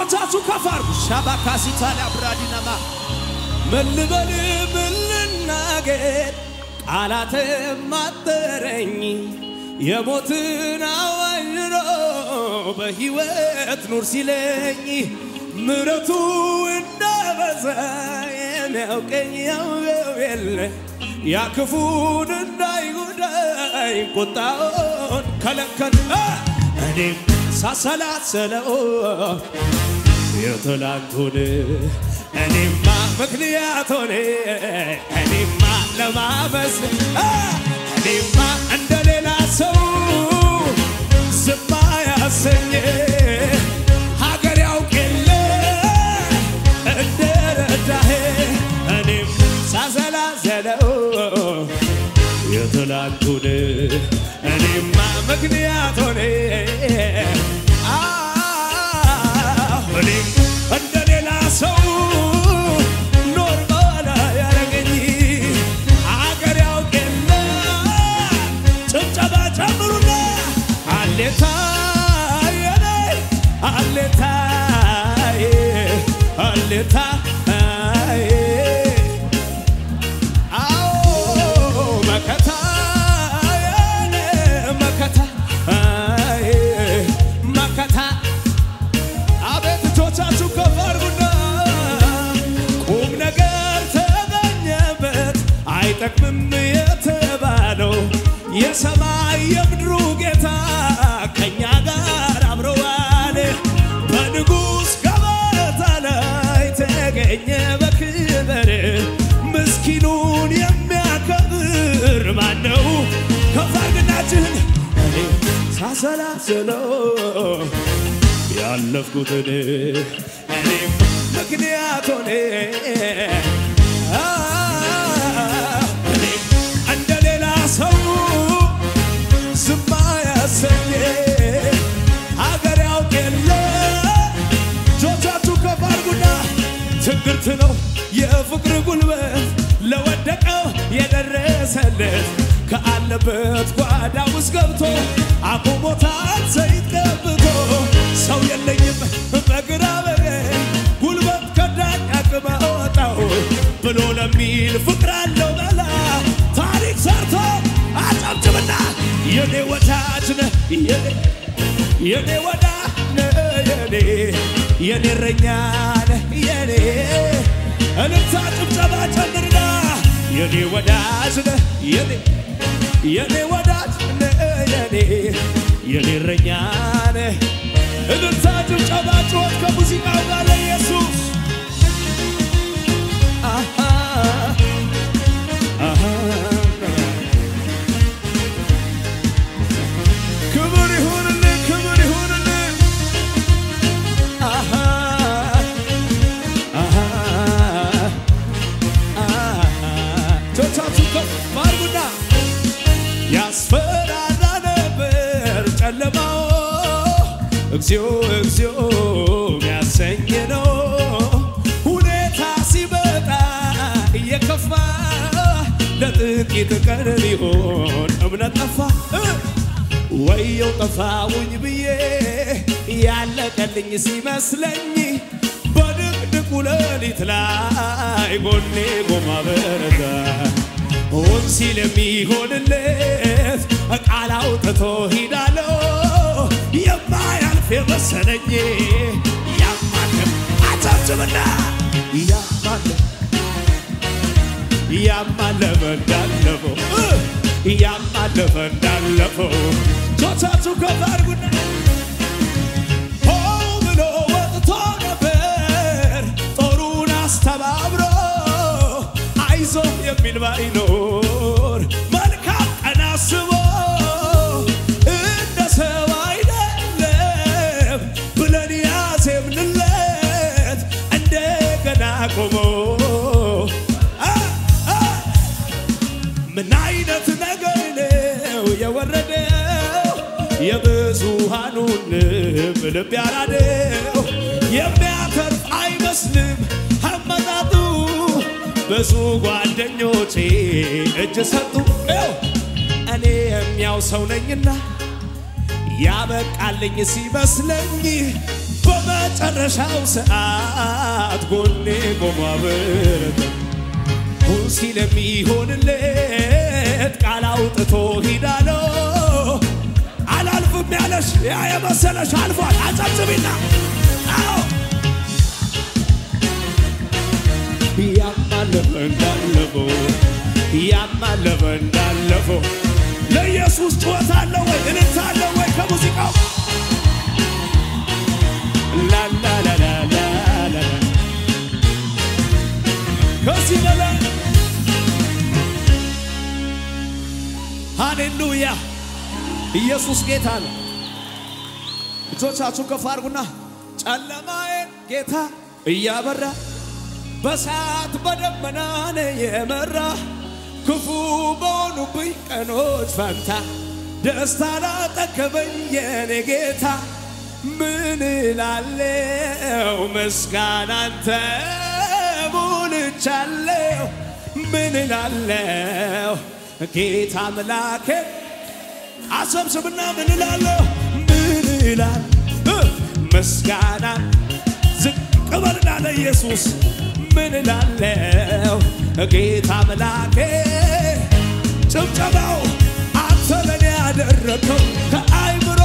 እጆቻችሁ ከፍ አድርጉ። ሻባካሲታላ ብራዲናማ ምን ልበል ምን ልናገር ቃላትም አጠረኝ የሞትን አዋጅ ነው በሕይወት ኑር ሲለኝ ምረቱ እንደበዛ የሚያውቀኝ ያውቀው የለ ያ ክፉን እንዳይጎዳኝ ቁጣውን ከለከለ እኔም ሳሰላሰለው የትላንቱን እኔማ ምክንያት ሆነ እኔማ ለማመስ እኔማ እንደ ሌላ ሰው ዝማ ያሰኘ ሀገር ያውቅ የለ እንደ ረዳህ እኔም ሳሰላሰለው የትላንቱን እኔማ ምክንያት ሆነ እኔም እንደ ሌላ ሰው ኖርማል ያረገኝ አገር ያውቅ የለ ጭብጨባ ጨምሩና አሌታ የኔ አሌታ አሌታ አዎ መከታ የኔ መከታ መከታ አቤት እጆቻችሁ ከፍ አድርጉና ቁም ነገር ተገኘበት አይጠቅምም የተባለው የሰማይ የምድሩ ጌታ ከእኛ ጋር አብረዋል። በንጉሥ ገበታ ላይ ተገኘ በክብር ምስኪኑን የሚያከብር ማነው? ከፍ አድርግና እጅህን እኔ ሳሰላስለው ያለፍኩትን እኔም ምክንያት ሆነ እኔም እንደ ሌላ ሰው ዝማ ያሰኘ ሀገር ያውቅ የለ እጆቻችሁ ከፍ አድርጉና ትንግርት ነው የፍቅር ጉልበት ለወደቀው የደረሰለት ከአለበት ጓዳ ውስጥ ገብቶ አቁሞታል ዘይት ቀብቶ ሰው የለኝም በግራ በቀኝ ጉልበት ከዳኝ አቅም አወጣው ብሎ ለሚል ፍቅር አለው መላ ታሪክ ሰርቶ አጨብጭብና የኔ ወዳጅ ነህ የኔ የኔ ወዳጅ ነህ የኔ የኔ እረኛ ነህ የኔ እልልታ ጭብጨባ ጨምርና የኔ ወዳጅ ነህ የኔ የኔ ወዳጅ ነህ የኔ የኔ እረኛ ነህ እልልታ ጭብጨባ ጩኸት ከሙዚቃው ጋር ለኢየሱስ አሃ አሃ ክብር ይሁንልህ ክብር ይሁንልህ አሃ አሃ እጆቻችሁ ከፍ አድርጉና ያስፈራራ ነበር ጨለማው እግዚኦ እግዚኦ የሚያሰኝ ነው ሁኔታ ሲመጣ እየከፋ ለጥቂት ቀን ሊሆን እምነት ጠፋ ወየው ጠፋውኝ ብዬ ያለቀልኝ ሲመስለኝ በድቅድቁ ሌሊት ላይ ጎኔ ጎማ በረታ ሆን ሲል የሚሆንለት ቃል አውጥቶ ሂዳለው የማያልፍ የመሰለኝ ያማለም አጨብጭብና ያማለም ያማለፈ እንዳለፈው ያማለፈ እንዳለፈው ጆቻችሁ ከፍ አድርጉና ሆ ብሎ ወጥቶ ነበር ጦሩን አስተባብሮ አይዞ የሚል ባይኖር መልካም ቀን አስቦ እንደ ሰው አይደለም ብለን ያዜምንለት እንደገና ቆሞ ምን አይነት ነገር ነው የወረደው የብዙሃኑን ልብ ልብ ያራደው የሚያተርፍ አይመስልም አመጣጡ ብዙ ጓደኞቼ እጅ ሰጡ ው እኔ የሚያው ሰው ነኝና ያበቃልኝ ሲመስለኝ በመጨረ በመጨረሻው ሰዓት ጎኔ ቆሞ አበረተ ሁን ሲል የሚሆንለት ቃል አውጥቶ ሂዳለው አላልፍም ያለሽ ያ የመሰለሽ አልፏል። አጨብጭቢና አዎ ያማለፈ እንዳለፈው ያማለፈ እንዳለፈው ለኢየሱስ ጩኸት አለው ወይ እልልታ አለው ወይ ከሙዚቃው ላላላላላላ ከዚህ በላይ ሃሌሉያ ኢየሱስ ጌታ ነው። እጆቻችሁን ከፍ አድርጉና ጨለማዬን ጌታ እያበራ በሰዓት በደመና ነው የመራ ክፉ በሆኑብኝ ቀኖች ፈንታ ደስታ ላጠገበኝ የኔ ጌታ ምን እላለሁ ምስጋና አንተ ሞልቻለሁ ምን እላለሁ ጌታ አምላኬ አሰብስብና ምን እላለሁ ምን እላለሁ ምስጋና ዝቅ በልና ለኢየሱስ ምን እላለሁ ጌታ አምላኬ ጭብጨባው አንተ ለኔ ያደረግከው ከአይምሮ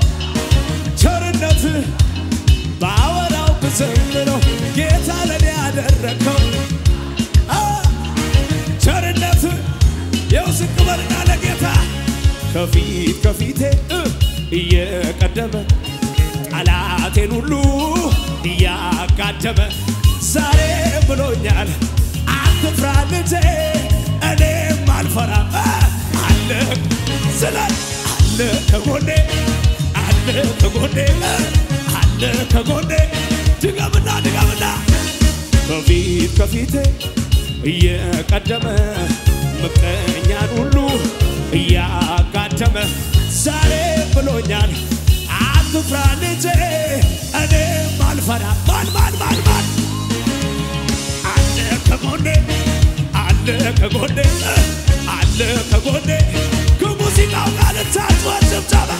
ቸርነት ባወራው ብዘምረው ጌታ ለኔ ያደረግከው አ ቸርነት የው ዝቅ በልና ለጌታ ከፊት ከፊቴ እ እየቀደመ ጠላቴን ሁሉ እያጋደመ ዛሬ ብሎኛል አትፍራ ልጄ እኔም አልፈራም እ አለ ስላል አለ ከጎኔ አለ ከጎኔ እ አለ ከጎኔ ድገምና ድገምና ከፊት ከፊቴ እየቀደመ ምቀኛን ሁሉ እያጋደመ ዛሬ ብሎኛል አትፍራ ልጄ እኔም አልፈራ ማን ማን ማን ማን አለ ከጎኔ አለ ከጎኔ እ አለ ከጎኔ ከሙዚቃው ጋር ልታጭወት ጭብጨባ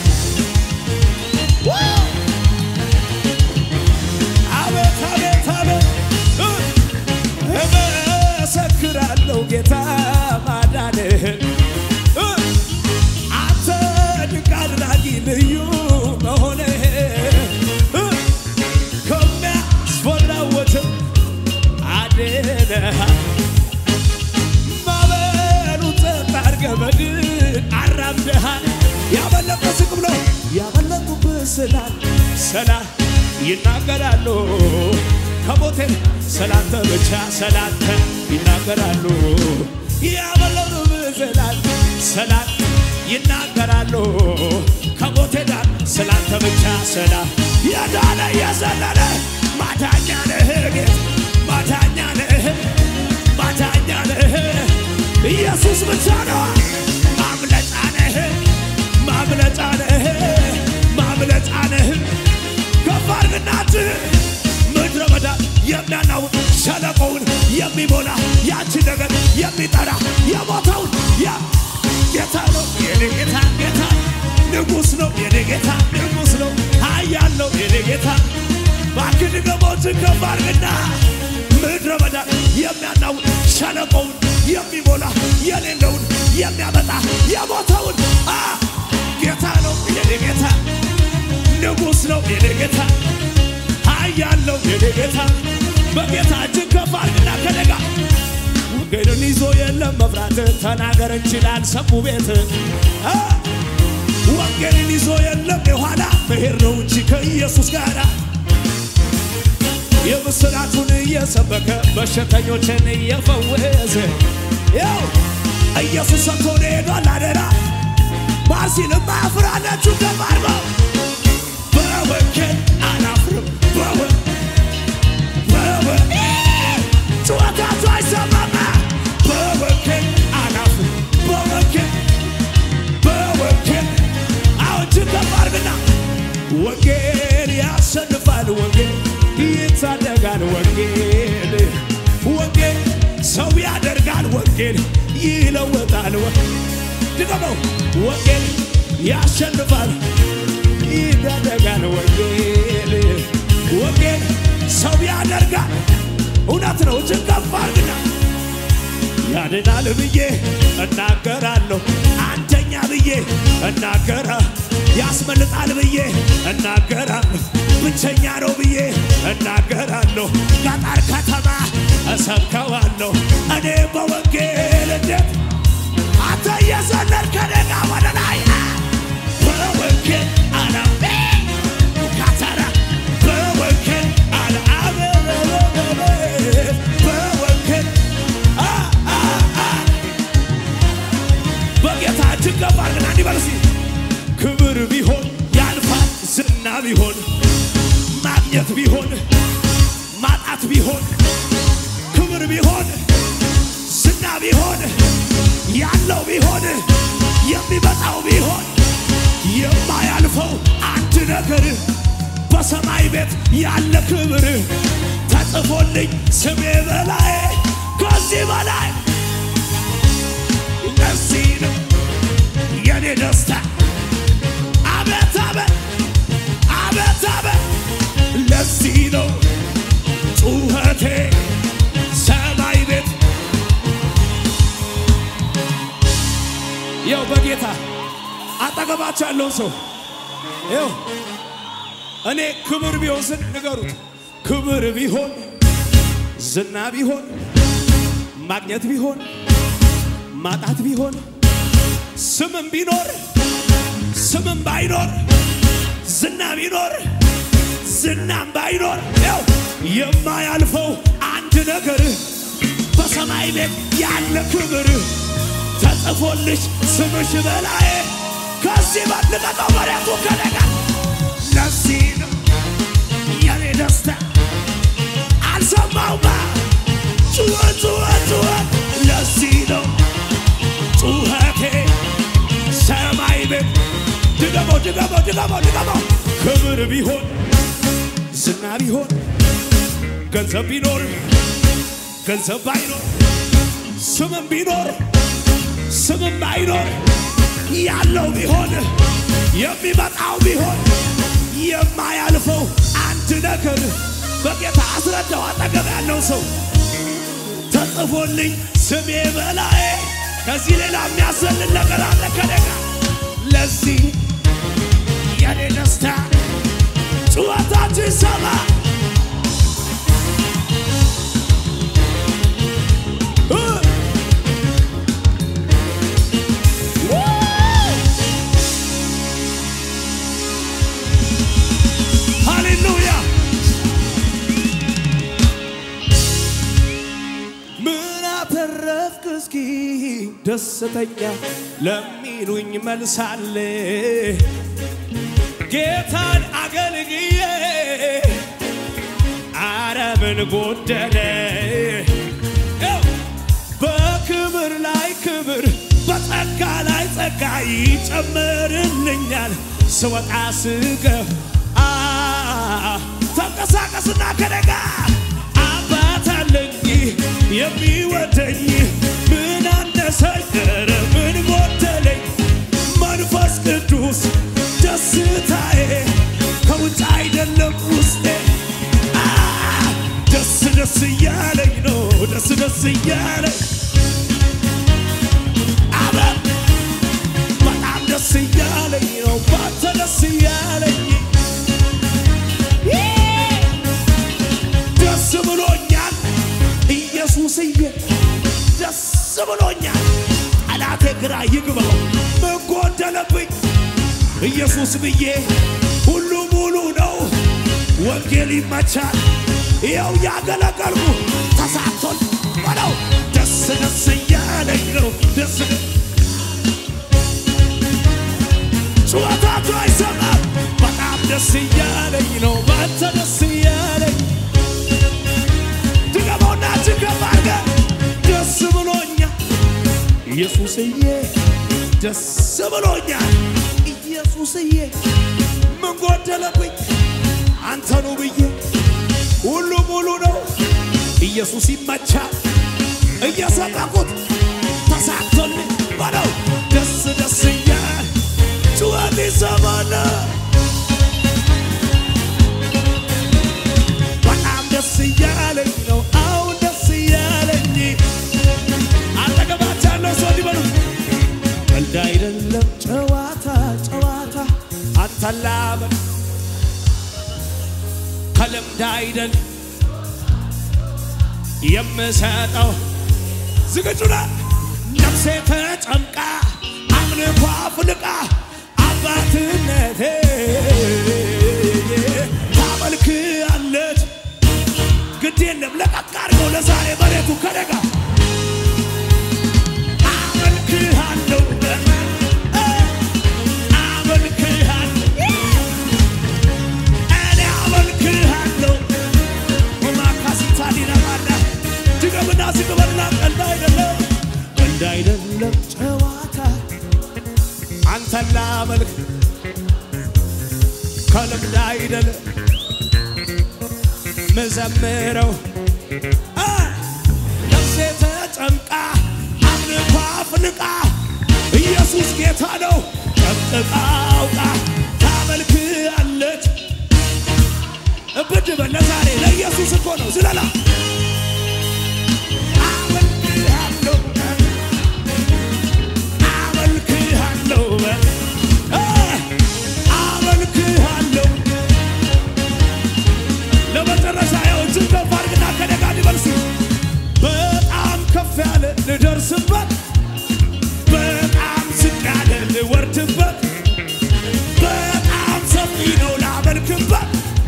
ዋው! አቤት አቤት አቤት እ እመሰክራለሁ ጌታ ማዳንህን እ አንተ ድንቅ አድራጊ ልዩ መሆንህን እ ከሚያስፈራው ወጀብ አድነሃል። ማዕበሉን ጸጥ አድርገህ በድል አራምደሃል። ያመለጠ ዝቅ ብሎ ያመለጡብህ ስላል ሰላም ይናገራሉ ከሞቴ ስላንተ ብቻ ስላንተ ይናገራሉ ያመለጡብህ ስላል ሰላም ይናገራሉ ከሞቴ ጋር ስላንተ ብቻ ሰላም የዳነ የዘለለ ማዳኛ ነህ ጌታ ማዳኛ ነህ ማዳኛ ነህ ኢየሱስ ብቻ ነው ማምለጫ ነህ ማምለጫ ነህ ማምለጫ ነህ ከፍ አድርግናት ምድረ በዳ የሚያናውጥ ሸለቆውን የሚሞላ ያንቺ ነገር የሚጠራ የሞተውን ያ ጌታ ነው የኔ ጌታ ጌታ ንጉሥ ነው የኔ ጌታ ንጉሥ ነው ኃያል ነው የኔ ጌታ እባክህ ድገሞችን ከፍ አድርግና ምድረ በዳ የሚያናውጥ ሸለቆውን የሚሞላ የሌለውን የሚያመጣ የሞተውን አ ጌታ ነው የኔ ጌታ ንጉሥ ነው የኔ ጌታ ኃያል ነው የኔ ጌታ በጌታ እጅግ ከፍ አድርግና ከደጋ ወንጌልን ይዞ የለም መፍራት ተናገር እንችላል ሰሙ ቤት አ ወንጌልን ይዞ የለም የኋላ መሄድ ነው እንጂ ከኢየሱስ ጋር የምስራቱን እየሰበከ በሽተኞችን እየፈወሰ ያው ኢየሱስ ሰጥቶን ሄዷል አደራ ማሲልም አፍራላችሁ ገባርበው በወንጌል አላፍርም በወ በወ ጩኸታችሁ አይሰማማ በወንጌል አላፍርም በወንጌል በወንጌል አሁን ችገባርግና ወንጌል ያሸንፋል ወንጌል ይታደጋል ወንጌል ወንጌል ሰው ያደርጋል ወንጌል ይለወጣል ወ ድገመው ወንጌል ያሸንፋል ይታደጋል ወንጌል ወንጌል ያደርጋል። እውነት ነው። እጅግ ከፍ አድርግና ያድናል ብዬ እናገራለሁ። አንደኛ ብዬ እናገራ ያስመልጣል ብዬ እናገራለሁ። ብቸኛ ነው ብዬ እናገራለሁ። ገጠር ከተማ እሰብከዋለሁ። እኔ በወንጌል እንዴት አንተ እየዘለል ከደጋ ወደ ላይ በወንጌል አላሜ ካተራ በወንጌል አልአበ በወንጌል አ አ አ በጌታ እጅግ ከፍ አድርገን አንድ በል እስኪ ክብር ቢሆን ያልፋል፣ ዝና ቢሆን ማግኘት ቢሆን ማጣት ቢሆን ክብር ቢሆን ዝና ቢሆን ያለው ቢሆን የሚመጣው ቢሆን የማያልፈው አንድ ነገር በሰማይ ቤት ያለ ክብር ተጽፎልኝ ስሜ በላይ ከዚህ በላይ ለዚህ ነው የኔ ደስታ አቤት አቤት አቤት አቤት ለዚህ ነው ጩኸቴ ሰማይ ቤት ያው በጌታ አጠገባቸው ያለውን ሰው ይው እኔ ክብር ቢሆን ስል ንገሩት ክብር ቢሆን ዝና ቢሆን ማግኘት ቢሆን ማጣት ቢሆን ስምም ቢኖር ስምም ባይኖር ዝና ቢኖር ዝናም ባይኖር ያው የማያልፈው አንድ ነገር በሰማይ ቤት ያለ ክብር ተጽፎልሽ ስምሽ በላይ ከዚህ በልቀቀው መሬቱ ከደጋ ለዚህ ነው የኔ ደስታ አልሰማውማ ጩኸት ጩኸት ጩኸት ለዚህ ነው ጩኸቴ ሰማይ ቤት ድገመው ድገመው ድገመው ድገመው ክብር ቢሆን ዝና ቢሆን ገንዘብ ቢኖር ገንዘብ ባይኖር ስምም ቢኖር ስምም ባይኖር ያለው ቢሆን የሚመጣው ቢሆን የማያልፈው አንድ ነገር በጌታ አስረዳው። አጠገብ ያለው ሰው ተጽፎልኝ ስሜ በላይ ከዚህ ሌላ የሚያሰልን ነገር አለ ከደጋ ለዚህ የኔ ደስታ ጩኸታችሁ ይሰማ እ ሃሌሉያ ምን አተረፍክ እስኪ ደስተኛ ለሚሉኝ መልሳለ ጌታን አገልግዬ አረ ምን ጎደለ ያው በክብር ላይ ክብር በጸጋ ላይ ጸጋ ይጨምርልኛል ስወጣ ስገብ አ ተንቀሳቀስና ከደጋ አባት አለኝ የሚወደኝ ምን አነሰኝ ኧረ ምን ጎደለኝ መንፈስ ቅዱስ ደስታዬ ከውጭ አይደለም ውስጤ አ ደስ ደስ እያለኝ ነው ደስ ደስ እያለኝ አቤት በጣም ደስ እያለኝ ነው ባንተ ደስ እያለኝ ደስ ብሎኛል ኢየሱስዬ ደስ ብሎኛል ጠላቴ ግራ ይግባው ምን ጎደለብኝ ኢየሱስ ብዬ ሁሉ ሙሉ ነው ወንጌል ይመቻል ይኸው ያገለገልኩ ተሳቶል በለው ደስ ደስ እያለኝ ነው ደስ ጩኸታቸው አይሰማም በጣም ደስ እያለኝ ነው ባንተ ደስ እያለኝ ድገመውና ችገባ አድርገህ ደስ ብሎኛል ኢየሱስዬ ደስ ብሎኛል ኢየሱስዬ ምን ጎደለብኝ አንተኑ ብዬ ሁሉ ሙሉ ነው ኢየሱስ ይመቻል እየሰበኩት ተሳክቶልኝ በለው ደስ ደስ እያል ጩኸት ይሰማል በጣም ደስ እያለኝ ነው አሁን ደስ እያለኝ አጠገባች ያለው ሰው እንዲበሉ ቀልድ አይደለም ጨዋታ ጨዋታ አንተላመን ከልምድ አይደል የምሰጠው ዝግጁ ነህ? ነፍሴ ተጨምቃ አምልኮ አፍልቃ አባትነቴ ታመልክሃለች። ግድ የለም ለቀቅ አድርገው ለዛሬ መሬቱ ከደጋ አመልክሃለሁ አመልክሃለሁ እኔ አመልክሃለሁ ማካሲታሊናማና ድገምና ዝግበልና ቀልድ አይደለም ቀልድ አይደለም ጨዋታ አንተን ላመልክ ከልምድ አይደለም ምዘምረው አ ነፍሴ ተጨምቃ አምልኮ አፍልቃ ኢየሱስ ጌታ ነው ጠቅጥቃ አውቃ ታመልክሃለች እብድ በል ለዛሬ ለኢየሱስ እኮ ነው ዝለላ አመልክሃለሁ አመልክሃለሁ በል አ አመልክሃለሁ ለመጨረሻ ያው እጅን ከፍ አድርግና ከደጋ ሊበልስ በጣም ከፍ ያለ ልደርስበት በጣም ዝቅ ያለ ልወርድበት በጣም ሰፊ ነው ላመልክበት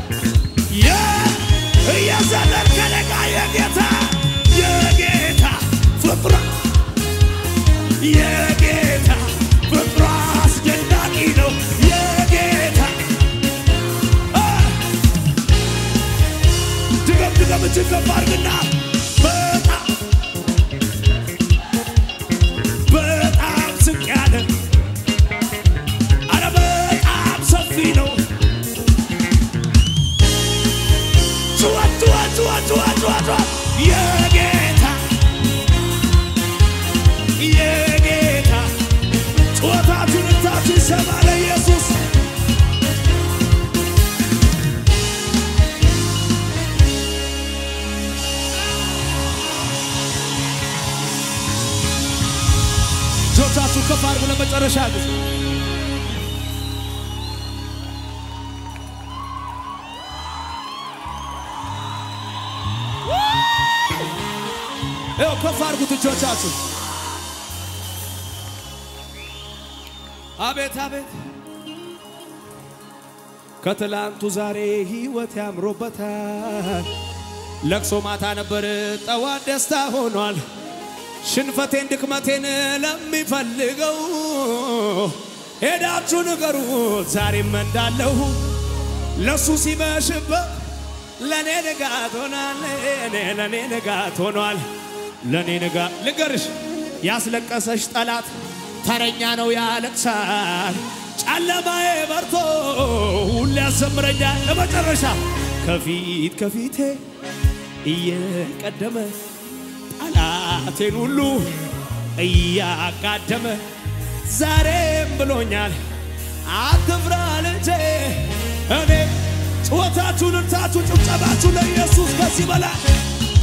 እየዘለል ከደጋ የጌታ የጌታ ፍቅሯ የጌታ ፍቅሯ አስደናቂ ነው የጌታ አ ድገም ድገም እጅግ ከፍ አድርግና በጣም በጣም ዝቅ ያለ አረ በጣም ሰፊ ነው ጩኸት ጩኸት ጩኸት ጩኸት ጩኸት ጩኸት የጌታ የጌታ ጩኸታችሁን እታችሁ ይሰማ ለኢየሱስ እጆቻችሁ ከፍ አድርጉ ለመጨረሻ ጊዜ ይኸው ከፍ አድርጉት እጆቻችሁ አቤት አቤት ከትላንቱ ዛሬ ህይወት ያምሮበታል ለቅሶ ማታ ነበር ጠዋት ደስታ ሆኗል ሽንፈቴን ድክመቴን ለሚፈልገው ሄዳችሁ ንገሩት ዛሬም እንዳለሁ ለሱ ሲመሽበት ለእኔ ንጋት ሆኗል እኔ ለእኔ ንጋት ሆኗል ለእኔ ንጋት ልንገርሽ ያስለቀሰሽ ጠላት ተረኛ ነው ያለቅሳል ጨለማዬ በርቶ ሁሌ ያዘምረኛል ለመጨረሻ ከፊት ከፊቴ እየቀደመ ጠላቴን ሁሉ እያጋደመ ዛሬም ብሎኛል አትፍራ ልጄ እኔ ጩኸታችሁን እርታችሁ ጭብጨባችሁ ለኢየሱስ ከዚህ በላይ